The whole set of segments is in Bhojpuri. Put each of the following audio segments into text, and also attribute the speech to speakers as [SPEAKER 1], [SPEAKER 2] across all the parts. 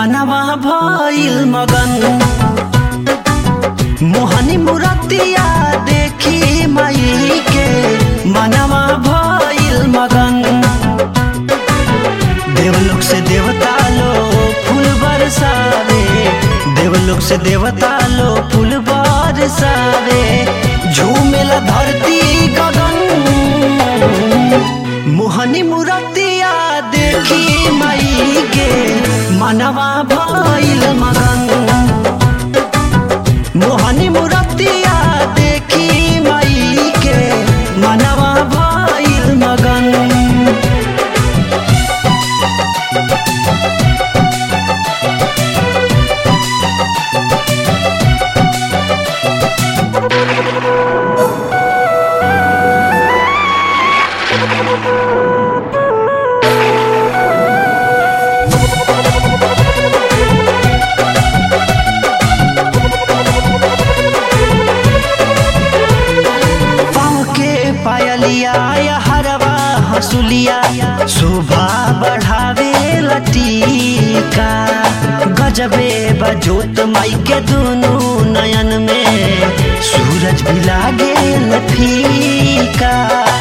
[SPEAKER 1] मनवा भइल मगन मोहनी मुरतिया देखी माई के मनवा भइल मगन देवलोक से देवता लो फूल बरसावे देवलोक से देवता लो फूल बरसावे झूमेला धरती गगन मोहनी मुरतिया देखी माई के मनवा भइल मगन मोहनी मुरतिया देखी माई के मनवा भइल मगन पाँव के पायलिया या हरवा हसुलिया शोभा बढ़ावे लटीका गजबे बजोत माई के दोनों नयन में सूरज भी लागे फीका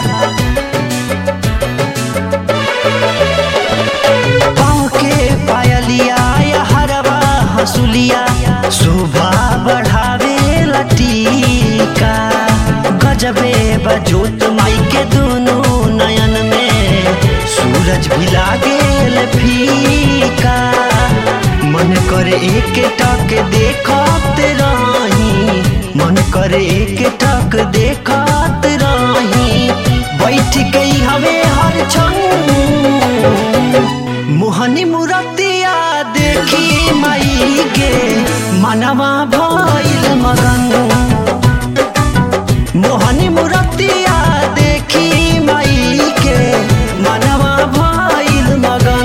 [SPEAKER 1] पाँव के पायलिया या हरवा हसुलिया शोभा बढ़ावे लटीका गजबे बजोत माई के दोनों नयन में सूरज भी लागे फीका मन करे एक टक देखत रही मन करे एक टक देखत रही बैठ गई हवे हर क्षण मोहनी मुरतिया देखी माई के मनवा भइल मगन मोहनी मुरतिया देखी माई के मनवा भइल मगन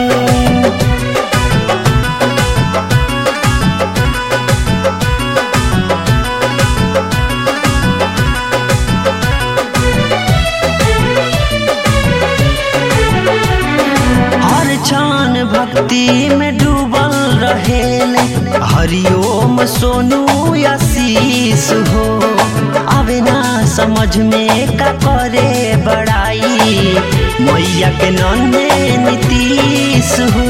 [SPEAKER 1] हर क्षण भक्ति में डूबल रहेले हरिओम सोनू आशीष हो आवे ना समझ में का करे बड़ाई मैया के नन्हे नीतीश हो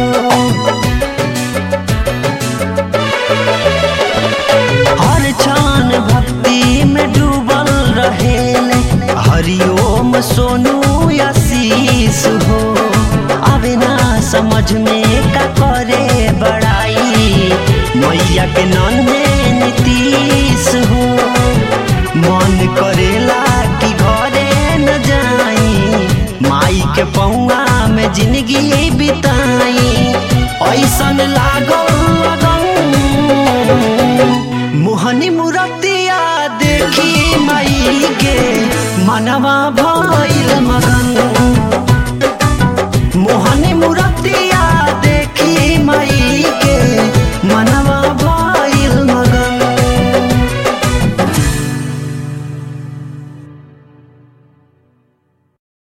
[SPEAKER 1] हर क्षण भक्ति में डूबल रहेले हरिओम सोनू आशीष हो आवे ना समझ में का करे बड़ाई मैया के नन्हे नीतीश हो मन करेला कि घरे न जाई माई के पौआ में जिंदगी बिताई ऐसन लागल लगन मोहनी मुरतिया देखी माई के मनवा भइल मगन